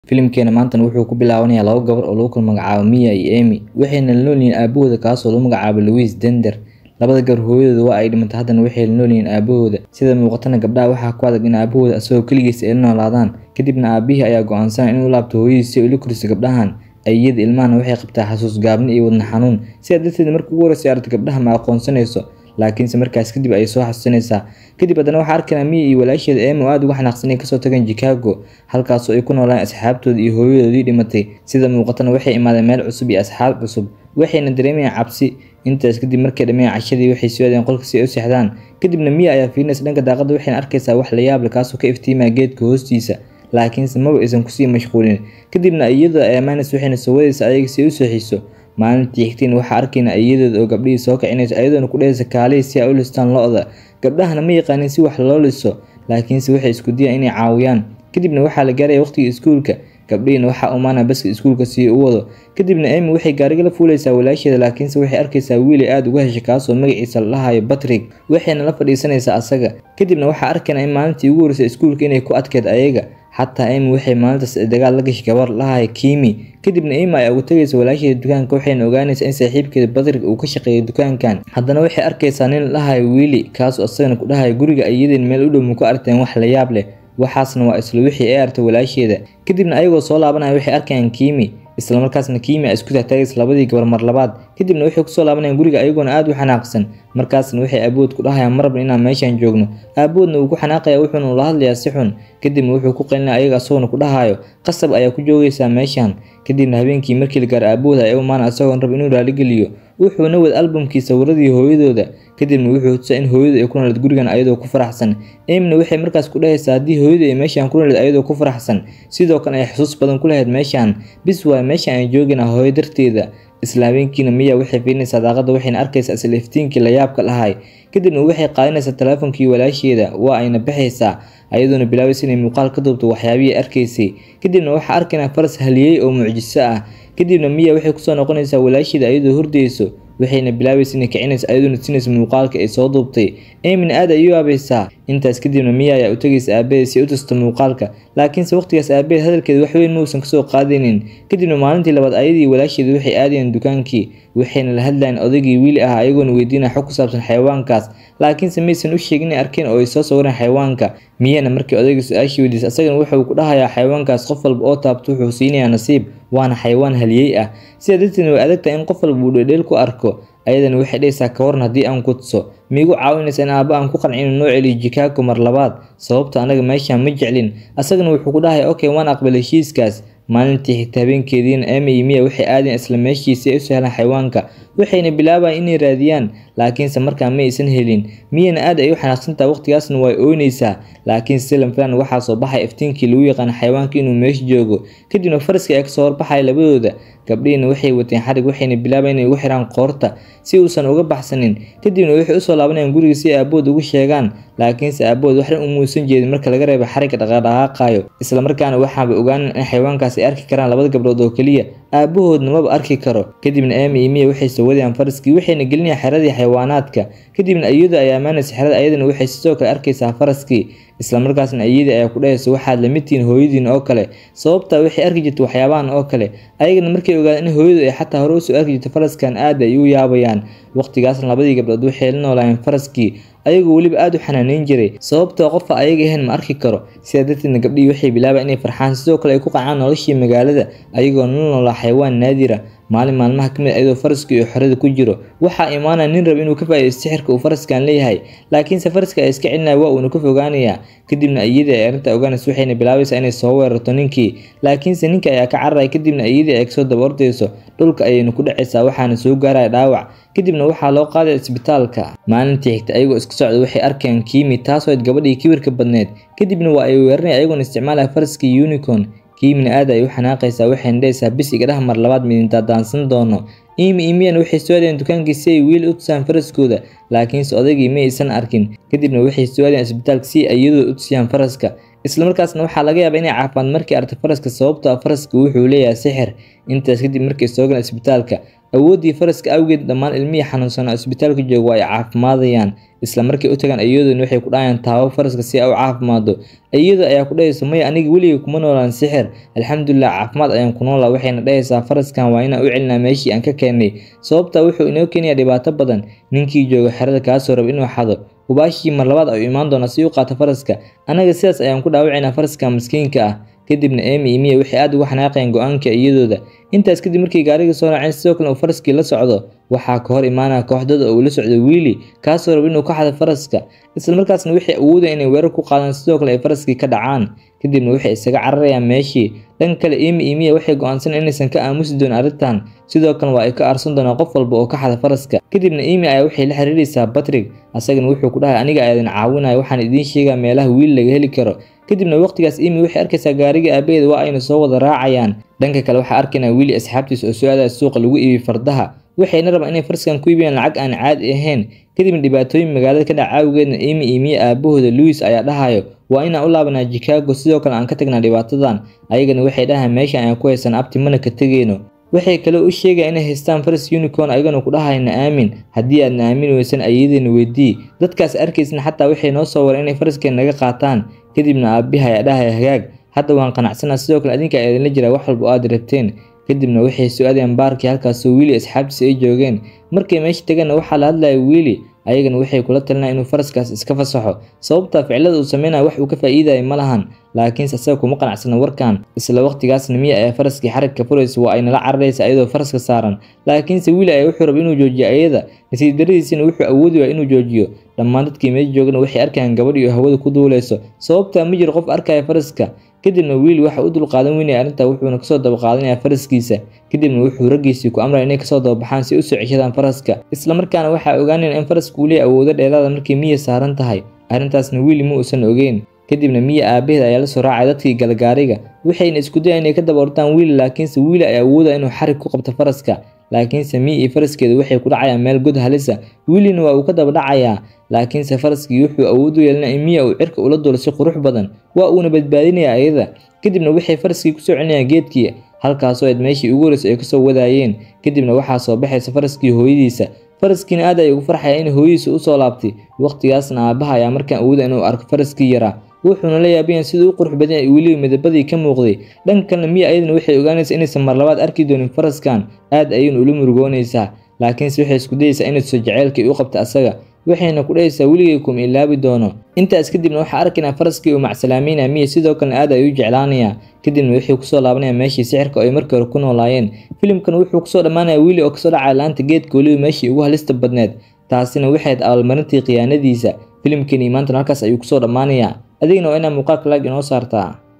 Filimkeena maantana wuxuu ku bilaabanayaa laba gabar oo lagu kala magacaabo Mia iyo Amy, waxayna la nool yihiin aabahooda kaasoo lagu magacaabo Louise Dender. Labada gabar hooyadood waa ay dhimatay haddana waxay la nool yihiin aabahooda. Sida muuqatana gabdhaha waxaa ku adag in aabahooda asagoo kaligiis ay la noolaadaan. Kadibna aabihii ayaa go'aansanaya inuu u laabto hooyadiis si ay ula koriso gabdhahan. Ayeeyada ilmahana waxay qabtaa xasuus gaabni iyo wadne xanuun. Sidaa darteed markii ugu horreysay ay aragto gabdhaha ma aqoonsanayso. laakiinse markaas kadib ayay soo xasuusanaysaa. Kadib haddana waxaa arkaynaa Mia iyo walaasheeda Amy oo aad uga xanaaqsan inay kasoo tageen Chicago, halkaasoo ay ku noolaan asxaabtooda iyo hooyadoodii dhimatay. Sida muuqatana waxay imaadeen meel cusub iyo asxaab cusub, waxayna dareemayaan cabsi. Intaas kadib markay dhammeeyeen cashadii waxay soo aadeen qolka si ay u seexdaan. Kadibna Mia ayaa fiirinaysa dhanka daaqadda waxayna arkaysaa wax la yaab leh kaasoo ka iftiimaya geedka hoostiisa. laakiinse maba aysan kusii mashquulin. Kadibna ayeeyadooda ayaa imaanaysa waxayna soo wadaysaa ayaga si ay u seexiso. Maalintii xigtayna waxaa arkaynaa ayeeyadooda oo gabdhihii soo kicinaysa ayadoona ku dhahaysa kaalay si ay u listaan lo'da. Gabdhahana ma yaqaanin si wax loo liso, laakiinse waxay isku dayaan inay caawiyaan. Kadibna waxaa la gaaraya waqtigii iskuulka, gabdhihiina waxaa u imaanaya baska iskuulka si uu u wado. Kadibna Amy waxay gaariga la fuulaysaa walaasheeda laakiinse waxay arkaysaa wiil ay aad uga heshay kaasoo magaciisa la dhahayo Patrick, waxayna la fadhiisanaysaa asaga. Kadibna waxaa arkaynaa in maalintii ugu horreysay iskuulka inay ku adkeyd ayaga. Xataa Amy waxay maalintaas dagaal la gashay gabar la dhahayo Kimi. Kadibna Amy ayaa uga tagaysa walaasheeda dukaanka waxayna ogaanaysaa in saaxiibkeeda Patrick uu ka shaqeeyo dukaankan. Haddana waxay arkaysaa nin la dhahayo Willy kaasoo asagana ku dhahayo guriga ayeeyadeen meel u dhow ma ku aragteen wax la yaab leh. Waxaasna waa isla wixii ay aragtay walaasheeda. Kadibna ayagoo soo laabanaya waxay arkayaan Kimi, isla markaasna Kimi ay isku taagtaagaysa labadii gabar mar labaad. Kadibna waxay kusoo laabanayaan guriga ayagoona aad u xanaaqsan. Markaasna waxay aabahood ku dhahayaan ma rabno inaan meeshan joogno. Aabahoodna wuu ku xanaaqayaa wuxuuna ula hadlayaa si xun. Kadibna wuxuu ku qaylinayaa ayaga asagoona ku dhahayo qasab ayaa ku joogaysaa meeshan. Kadibna habeenkii markii la gaaro aabahooda ayaa u imaanaya asagoona raba inuu raaligeliyo. Wuxuuna wada albamkii sawiradii hooyadooda. Kadibna wuxuu tusaa in hooyadu ay ku noolayd gurigan ayadoo ku faraxsan. Amyna waxay markaas ku dhahaysaa haddii hooyadu ay meeshan ku noolayd ayadoo ku faraxsan, sidoo kale ay xusuus badan ku lahayd meeshan. Bis waaye meeshan aan joogaynaa hooyo darteeda. Isla habeenkiina Mia waxay fiirinaysaa daaqadda waxayna arkaysaa isla iftiinkii la yaabka lahay. Kadibna waxay qaadanaysaa taleefankii walaasheeda waa ayna baxaysaa ayadoona bilaabaysa inay muuqaal ka duubto waxyaabihii arkaysay. Kadibna waxaa arkaynaa faras haliyey oo mucjiso ah. Kadibna Mia waxay kusoo noqonaysaa walaasheeda ayadoo hurdayso. waxayna bilaabaysa inay kicinayso ayadoona siinaysa muuqaalka ay soo duubtay. Amyna aad ayay u yaabaysaa. Intaas kadibna Mia ayaa u tagaysa aabaheed si ay u tusto muuqaalka, laakiinse waqtigaas aabaheed hadalkeeda wax weyn ma uusan kasoo qaadaynin. Kadibna maalintii labaad ayadii walaasheeda waxay aadayeen dukaankii, waxayna la hadlayeen odaygii Willy ah ayagoona weydiinaya xog ku saabsan xayawaankaas, laakiinse maysan u sheegin inay arkeen oo ay soo sawireen xayawaanka. Miyana markii odayga su-aashii weydiisay asagana wuxuu ku dhahayaa xayawaankaas qof walba oo taabto wuxuu siinayaa nasiib, waana xayawaan haliyey ah. Sidaa darteedna way adag tahay in qof walba uu dhedheel ku arko. ayadana waxay dhahaysaa ka waran haddii aan ku tuso miigu caawinaysa in aabba aan ku qancin inuu noo celiyo Chicago mar labaad sababta anaga meeshan ma jeclin asagana wuxuu ku dhahay okay waan aqbalay heshiiskaas maalintii xigta habeenkeediina Amy iyo Mia waxay aadeen isla meeshii si ay u sahlaan xayawaanka waxayna bilaabayaan inay raadiyaan laakiinse markaa ma aysan helin Miana aad ay u xanaaqsantahay waqtigaasna way ooynaysaa laakiin silan filan waxaa soo baxay iftiinkii lagu yaqaan xayawaanka inuu meesha joogo kadibna faraskii ayaa kasoo horbaxaya labadooda gabdhihiina waxay wateen xarig waxayna bilaabayaan inay ugu xiraan qoorta si uusan uga baxsanin kadibna waxay usoo laabanayaan guriga si aabahood ugu sheegaan laakiinse aabahood wax dhan umuusan jeedin marka laga reebo xarigga dhaqaaqaayo isla markaana waxaaba ogaanan in xayawaankaas ay arki karaan labada gabdhood oo keliya aabahoodna maba arki karo kadibna Amy iyo Mia waxay soo wadayaan faraskii waxayna gelinayaan xeradii xayawaanaadka kadibna ayeeyadu ayaa amaanaysa xerada ayadana waxay sidoo kale arkaysaa faraskii isla markaasna ayeeyadii ayaa ku dhahaysa waxaad la mid tihiin hooyadiin oo kale sababtaa waxay arki jirtay waxyaabahan oo kale ayagana markay ogaadeen in hooyadu ay xataa hore usoo arki jirtay faraskan aad ay u yaabayaan waqtigaasna labadii gabdhood waxay la noolaayeen faraskii ayagoo weliba aad u xanaaneyn jiray sababtoo qofka ayaga ahayn ma arki karo sidaa darteedna gabdhihii waxay bilaabayaan inay farxaan sidoo kale ay ku qacaan noloshii magaalada ayagoo la noolaa xayawaan naadira maalin maalmaha ka mid ayadoo faraskii iyo xorada ku jiro waxaa imaanaya nin rab inuu ka faa'iidaysto sixirka uu faraskan leeyahay laakiinse faraska ay iska celinaya waa uuna ka fogaanayaa kadibna iyadii ay arrinta ogaanayso waxayna bilaabaysaa inay soo weerarto ninkii laakiinse ninka ayaa ka cararaya kadibna iyadii ay kasoo daba ordayso dhulka ayayna ku dhacaysaa waxaana soo gaaraya dhaawac kadibna waxaa loo qaadaya isbitaalka maalintii xigta ayagoo iska socda waxay arkayaan Kimi taasoo ayd gabadhii kibirka badneed kadibna waa ay weeraranaya ayagoona isticmaalaya faraskii unicorn Kimina aad ay u xanaaqaysaa waxayna dhahaysaa bis iga dhah mar labaad midintaa daansan doono Amy iyo Mia waxay soo aadeen dukaankii si ay wiil u tusaan faraskooda laakiinse odaygii ma aysan arkin kadibna waxay soo aadeen isbitaalka si ay iyadoo u tusiyaan faraska islamarkaasna waxaa laga yaabaa inay caafimaad markii aragto faraska sababtoo ah faraska wuxuu leeyahay sixir intaas kadib markay soo galeen isbitaalka awooddii faraska awgeed dhammaan ilmihii xanuunsanaa isbitaalka jooga waa ay caafimaadayaan isla markay u tagaan iyadoona waxay ku dhahayaan taabo faraska si ay u caafimaado iyadoo ayaa ku dhahaysa maya aniga weligay kuma noolaan sixir alxamdulilah caafimaad ayaan ku noolaa waxayna dhahaysaa faraskan waa inaan u celinaa meeshii aan ka keennay sababtaa wuxuu inoo keenayaa dhibaato badan ninkii jooga xerada kaasoo raba inuu xado hubaashii mar labaad ayuu imaan doonaa si u qaato faraska anaga sidaas ayaan ku dhaawacaynaa faraska miskiinka ah kadibna emi iyo miya waxay aad uga xanaaqayeen go-aanka iyadooda intaas kadib markii gaariga soo raaceen sidoo kale uu faraskii la socdo waxaa ka hor imaanaya kooxdada oo uu la socdo wiili kaasoo raba inuu ka xado faraska islamarkaasna waxay awoodaya inay weerar ku qaadaan sidoo kale ay faraskii ka dhacaan kadibna waxay isaga cararayaan meeshii dhan kale emi iyo miya waxay go-aansan inaysan ka aamusi doonin arrintan sidoo kale waa ay ka aarsan doonaan qof walba oo ka xada faraska kadibna emi ayaa waxay la xiriiraysaa batrig asagana wuxuu ku dhahay aniga ayaa idin caawinaya waxaan idiin sheegaa meelaha wiil laga heli karo kadibna waqtigaas emi waxay arkaysaa gaariga aabaheeda waa ayna soo wada raacayaan dhanka kale waxaa arkaynaa wiili asxaabtiisa oo soo aadaya suuqa lagu iibiy fardaha waxayna rabaan inay farskan ku iibiyaan lacag aan caadi ahayn kadibna dhibaatooyin magaalada ka dhaca awgeedna emi iyo miya aabahooda louis ayaa dhahayo waa inaan u laabanaa chicago sidoo kale aan ka tagnaa dhibaatadan ayagana waxay dhahayan meesha ayaan ku haysan abti mana ka tegeyno waxay kale u sheegaya inay haystaan faras unicorn ayagana ku dhahayna aamin haddii aadna aamin weysan ayadeena weydii dadkaas arkaysna xataa waxay noo soo wareen inay faraskeen naga qaataan kadibna aabiha ayaa dhahaya hagaag hadda waan qanacsanaa sidoo kale adinka ayaa idinla jiraa wax walba oo aad rabteen kadibna waxay soo aadayaan baarkii halkaasoo wiili asxaabtiisa ay joogeen markay meesha tegeenna waxaa la hadlaya wiili ayagana waxay kula talinaya inuu faraskaas iska fasaxo sababta ficilada uu sameynaya wax uu ka faa'iidaya ma lahan laakiinse asaga kuma qanacsana warkan isla waqtigaasna miya ayaa faraskii xarigka furaysa waa ay nala cararaysa iyadoo faraska saaran laakiinse wiili ayaa wuxuu raba inuu joojiyo ayada nasiib daradiisina wuxuu awoodi waa inuu joojiyo dhammaan dadkii meesha joogana waxay arkayaan gabadh iyo hawada ku duuleyso sababtaa ma jiro qof arkaya faraska kadibna wiili waxa u dulqaadan weynaya arrintaa wuxuuna kasoo dabaqaadanayaa faraskiisa kadibna wuxuu raggiisii ku amraya inay kasoo dababaxaan si usoo ceshadaan faraska islamarkaana waxaa ogaanayna in faraska uu leeyahy awoodo dheeraada markay miya saaran tahay arrintaasna wiili ma uusan ogeyn kadibna miya aabaheed ayaa la soo raacay dadkii galgaariga waxayna isku dayaan inay ka daba ortaan wiili laakiinse wiili ayaa awooda inuu xarig ku qabto faraska laakiinse miya iyo faraskeedu waxay ku dhacayaan meel god halisa wiilina waa uu ka daba dhacayaa laakiinse faraskii wuxuu awood u yeelinaya in miya uu cirka ula dulo si qurux badan waa uuna badbaadinaya ayada kadibna waxay faraskii kusoo celinayaan geedkii halkaasoo eed meeshii ugu horeysa ay kasoo wadaayeen kadibna waxaa soo baxaysa faraskii hooyadiisa faraskiina aad ay ugu farxaya in hooyadiisa usoo laabtay waqtigaasna aabaha ayaa markaan awooda inuu arko faraskii yaraa wuxuuna la yaabayan siduu u qurux badan yahay weliba midabadii ka muuqday dhanka kalena miya ayadana waxay ogaanaysaa inaysan mar labaad arki doonin faraskan aad ayayna ula murugoonaysaa laakiinse waxay isku dayaysaa inay soo jaceylkii u qabta asaga waxayna ku dhahaysaa weligay kuma ilaabi doono intaas kadibna waxaa arkaynaa faraskii uu macsalaameynaya miya sidoo kalena aad ay u jeclaanaya kadibna wuxuu kusoo laabanaya meeshii sixirka oo ay markii hore ku noolaayeen filimkan wuxuu kusoo dhammaanaya wiili oo kasoo dhacaya laanta geedka weliba meeshii ugu halista badneed taasina waxayd abaalmarintii khiyaanadiisa filimkani maantana halkaas ayuu kusoo dhammaanayaa adigna waa inaa muuqaalka laag inoo saartaa